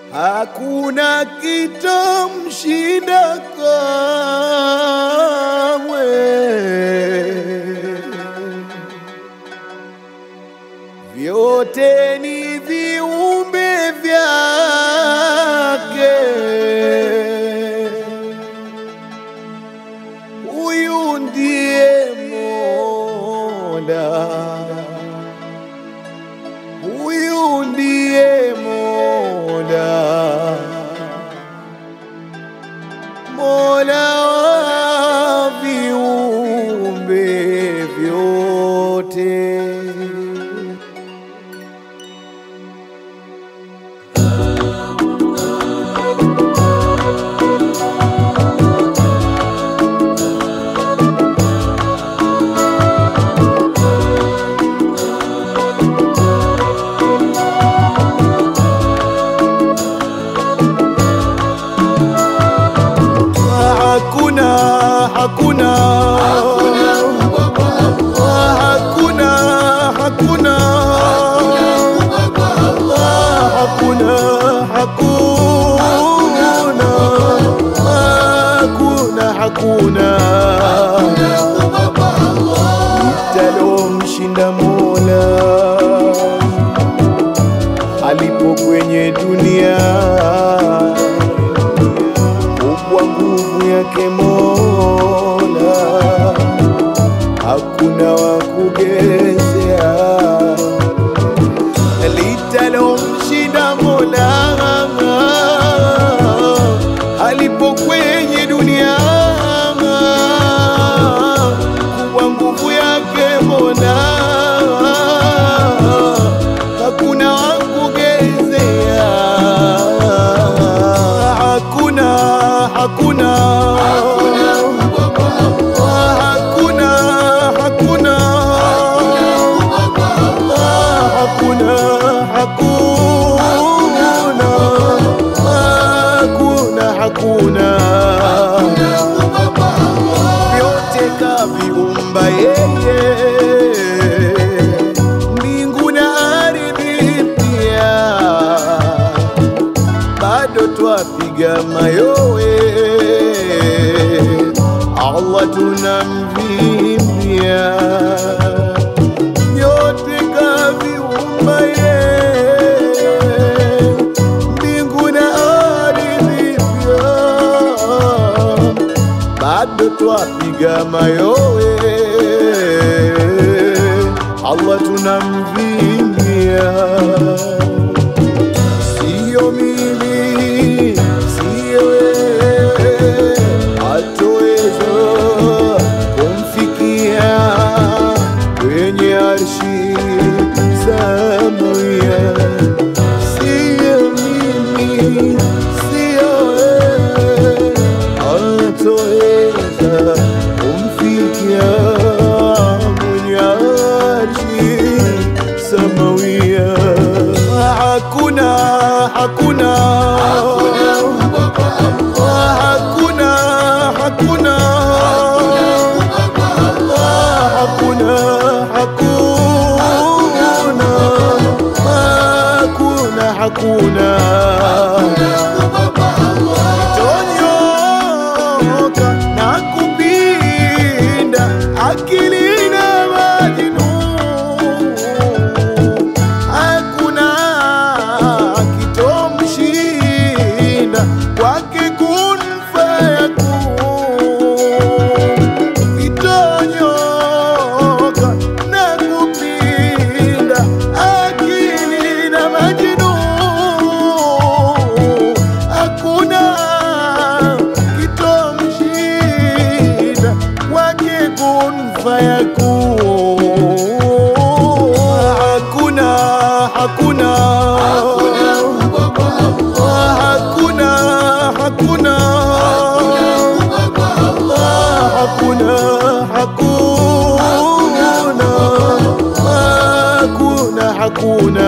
hakuna kitomshinda kamwe. Vyote ni viumbe vyake, huyu ndiye Mola, huyu ndiye Mola, Mola wa viumbe vyote. Hakuna, hakuna, hakuna, hakuna, hakuna, hakuna, hakuna, hakuna litalomshinda Mola alipo kwenye dunia kubwa nguvu yake Mola, hakuna wa kugezea litalomshinda Mola alipo kwenye dunia kubwa nguvu yake Mola, hakuna wa kugezea hakuna hakuna hakuna hakuna hakuna hakuna hakuna hakuna vyote kaviumba yeye mbingu na ardhi pia bado twapiga mayowe, Allah tunamvimbia, yote kaviumba yeye, mbingu na ardhi pia, bado twapiga mayowe, Allah tunamvimbia Sio mimi, sio wewe, hatoweza kumfikia kwenye arshi samawia. Sio mimi, sio wewe, hatoweza kumfikia mwenye arshi samawia. Hakuna, hakuna, hakuna, hakuna, hakuna, hakuna, hakuna, Itonyoka na kupinda akili na majnun hakuna kitomshinda kwake kun fayakun itonyoka na kupinda akili na majnun hakuna kitomshinda kwake kun fayakun hakuna hakuna hakuna hakuna hakuna hakuna hakuna hakuna